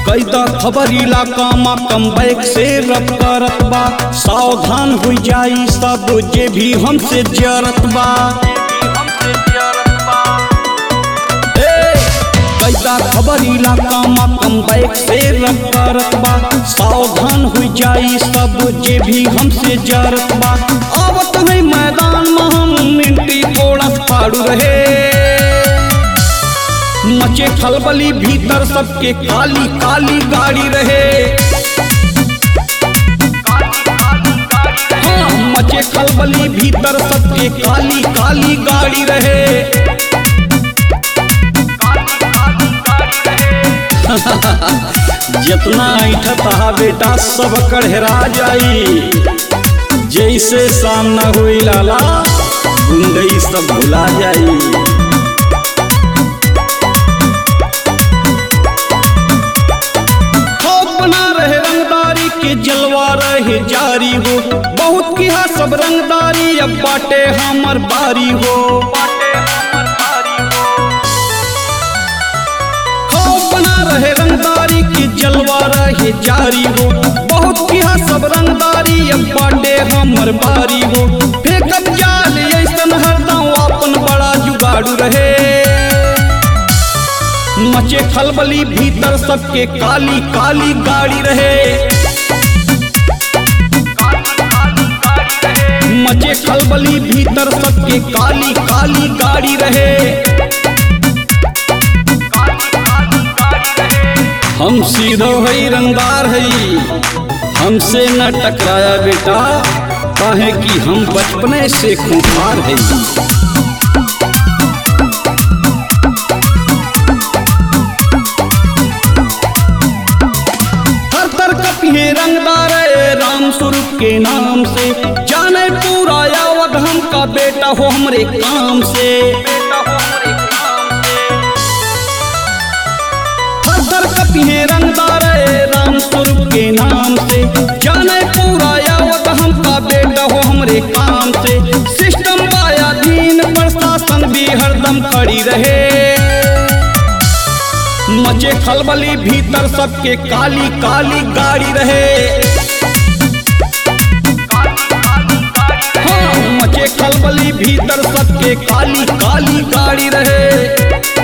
कैदा खबर इलाका मा कम बैक से रब करत बा सावधान हो जाई सब जे भी हमसे जरत बा ए, कैदा खबर इलाका मा कम बैक से रब करत बा सावधान हो जाई सब जे भी हमसे जरत बा आवत है मैदान में हम मिनटी कोड़ा फाड़ू रहे मचे खलबली भीतर सबके काली काली गाड़ी रहे हाँ, मचे खलबली भीतर सबके काली काली गाड़ी रहे जितना ऐठत हा बेटा सब कढ़ेरा जाई जैसे सामना हुई लाला गुंडई सब भुला जाई खौफ बना रहे रंगदारी के जलवा रहे जारी हो बहुत किहा सब रंगदारी अब बाटे हमर बारी हो खौफ बना रहे रंगदारी के जलवा रहे जारी हो बहुत किहा सब रंगदारी अब बाटे हमर बारी हो फेंकत जाल ऐसन हरदम अपन बड़ा जुगाड़ू रहे मचे खलबली भीतर सबके काली काली गाड़ी रहे मचे खलबली भीतर सबके काली काली गाड़ी रहे हम सीधो है रंगदार है हमसे न टकराया बेटा काहे कि हम बचपने से खूंखार है हर तर कपिए रंगदार है राम स्वरूप के नाम से जाने पूरा यावत हम का बेटा हो हमरे काम से हर तर कपिए रंगदार है राम स्वरूप के नाम से जाने पूरा यावत हम का बेटा हो हमरे काम से सिस्टम बाया दीन प्रशासन भी हरदम खड़ी रहे मचे खलबली भीतर सबके काली काली गाड़ी रहे हाँ, मचे खलबली भीतर सबके काली काली गाड़ी रहे